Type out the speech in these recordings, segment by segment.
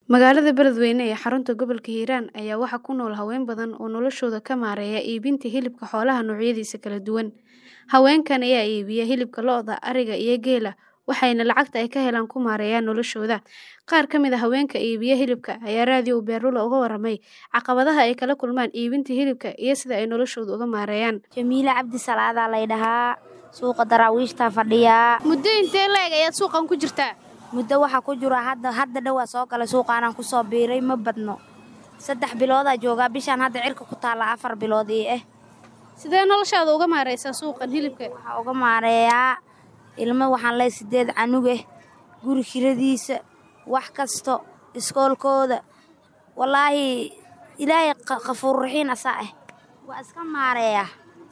Magaalada Beledweyne ee xarunta gobolka Hiiraan ayaa waxaa ku nool haween badan oo noloshooda ka maareeya iibinta hilibka xoolaha noocyadiisa kala duwan. Haweenkan ayaa iibiya hilibka lo'da, ariga iyo geela, waxayna lacagta ay ka helaan ku maareeyaan noloshooda. Qaar ka mid ah haweenka iibiya hilibka ayaa raadiyo Beerlulo uga warramay caqabadaha ay kala kulmaan iibinta hilibka iyo sida ay noloshooda uga maareeyaan. Jamiile Cabdi Salaadaa lay dhahaa suuqa daraawiishtaa fadhiyaa Muddo intee le'eg ayaad suuqan ku jirtaa? muddo waxaa ku jira hadda hadda dhowaa soo galay suuqaanaan kusoo biiray ma badno saddex biloodaa joogaa bishaan hadda cirka ku taalla afar bilood ii ah Sidee noloshaada uga maareysaa suuqan hilibka? waxaa uga maareeyaa ilmo waxaan leeyahay sideed canug ah guri kiradiisa wax kasto iskoolkooda wallaahi ilaahay qafuur raxiin asaa ah waa iska maareeyaa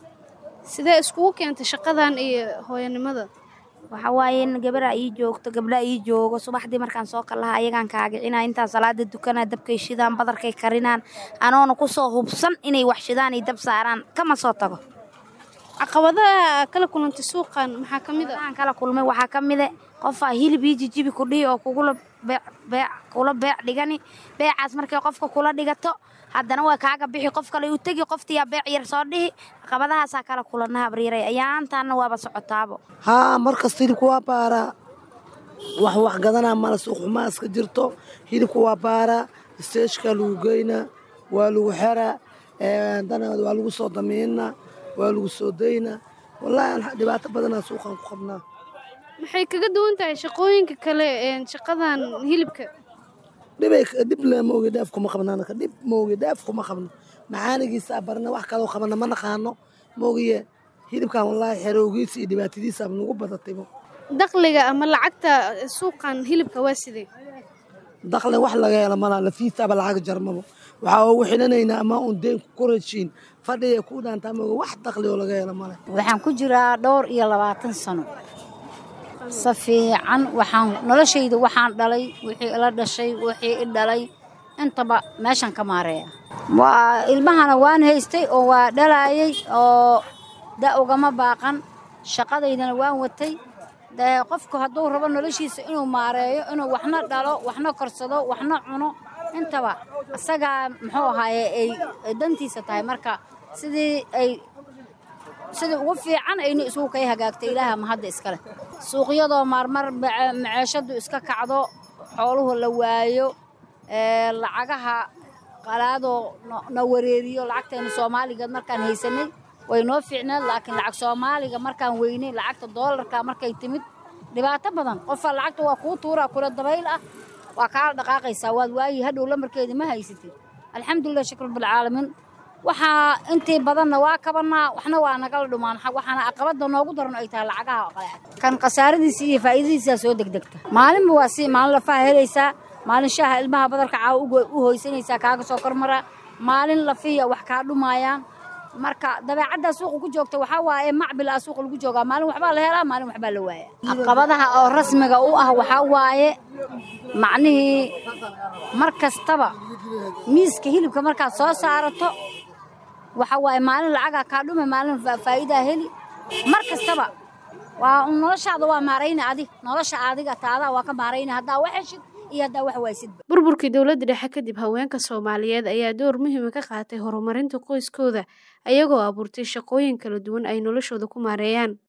Sidee iskugu keentay shaqadan iyo hooyanimada? waxaa waaye in gabaraa ii joogto gabdhaa ii joogo subaxdii markaan soo kalaha ayagaan kaagicina intaan salaada dukanaa dabkay shidaan badarkay karinaan anoona kusoo hubsan inay wax shidaan iyo dab saaraan kama soo tago Caqabadaha kala kulantay suuqan maxaa ka mid ah? aan kala kulmay waxaa ka mide qofaa hilib ii jijibi ku dhihi oo kugula beec beec kula beec dhigani beecaas markay qofka kula dhigato haddana waa kaaga bixi qof kale u tegi qoftiyaa beec yar soo dhihi caqabadahaasaa kala kulana habriiray ayaantaana waaba socotaabo haa markasta hilibka waa baaraa wax wax gadanaa mala suuq xumaa iska jirto hilibka waa baaraa isteeshkaa lagu geynaa waa lagu xeraa dana waa lagu soo damiinaa waa lagu soo daynaa wallaahi dhibaato badanaa suuqan ku qabnaa Maxay kaga duwan tahay shaqooyinka kale ee shaqadan hilibka? dhibay dhib le moogi dhaaf kuma qabna anaka dhib moogi dhaaf kuma qabno macaanigiisa barna wax kaloo qabana ma naqaano moogiye hilibkan wallaahi xerowgiisa iyo dhibaatadiisa nagu badataybo Dakhliga ama lacagta suuqan hilibka waa sidee? dakhli wax laga helo malaa lafiisaaba lacag jarmabo waxaa ugu xidhanaynaa ama uun deen ku rashiin fadhiya ku dhaantaa mooga wax dakhli oo laga helo male waxaan ku jiraa dhowr iyo labaatan sano si fiican waxaan noloshayda waxaan dhalay wixii ila dhashay wixii i dhalay intaba meeshan ka maareeya waa ilmahana waan haystay oo waa dhalaayay oo da ugama baaqan shaqadaydana waan watay dee qofku hadduu rabo noloshiisa inuu maareeyo inuu waxna dhalo waxna korsado waxna cuno intaba isagaa muxuu ahaaye ay ay dantiisa tahay marka sidii ay sidii ugu fiican ayna isugu kay hagaagtay ilaaha mahadda iskale suuqyadoo marmar maceeshadu iska kacdo xooluhu la waayo lacagaha qalaadoo na wareeriyo lacagtayna soomaaliga markaan haysanay way noo fiicneed laakiin lacag soomaaliga markaan weynay lacagta doolarka markay timid dhibaato badan qofaa lacagta waa kuu tuuraa kula dabayl ah waa kaala dhaqaaqaysaa waad waayi hadhow lamarkeeda ma haysatid alxamdulilah shukr rabbilcaalamiin waxaa intii badanna waa kabanaa waxna waa nagala dhumaan waxaana aqabada noogu daran ay tahay lacagaha qaleecad kan khasaaradiisa iyo faa'iidadiisaa soo degdegta maalinba waa si maalin lafaha helaysaa maalin shaaha ilmaha badarka caawa u hoysanaysaa kaaga soo kormara maalin lafiya wax kaa dhumaayaan marka dabeecaddaa suuqa ku joogta waxaa waaye macbil ah suuqa lagu joogaa maalin waxbaa la helaa maalin waxbaa la waaya caqabadaha oo rasmiga u ah waxaa waaye macnihii mar kastaba miiska hilibka markaad soo saarato waxaa waaye maalin lacagaa kaa dhume maalin faa'iidaa heli mar kastaba waa noloshaada waa maarayna adig nolosha adiga taadaa waa ka maarayna haddaa wax heshid iyo haddaa wax waysidba Burburkii dowladda dhexe kadib haweenka Soomaaliyeed ayaa door muhiim ah ka qaatay horumarinta qoyskooda ayagoo abuurtay shaqooyin kala duwan ay noloshooda ku maareeyaan.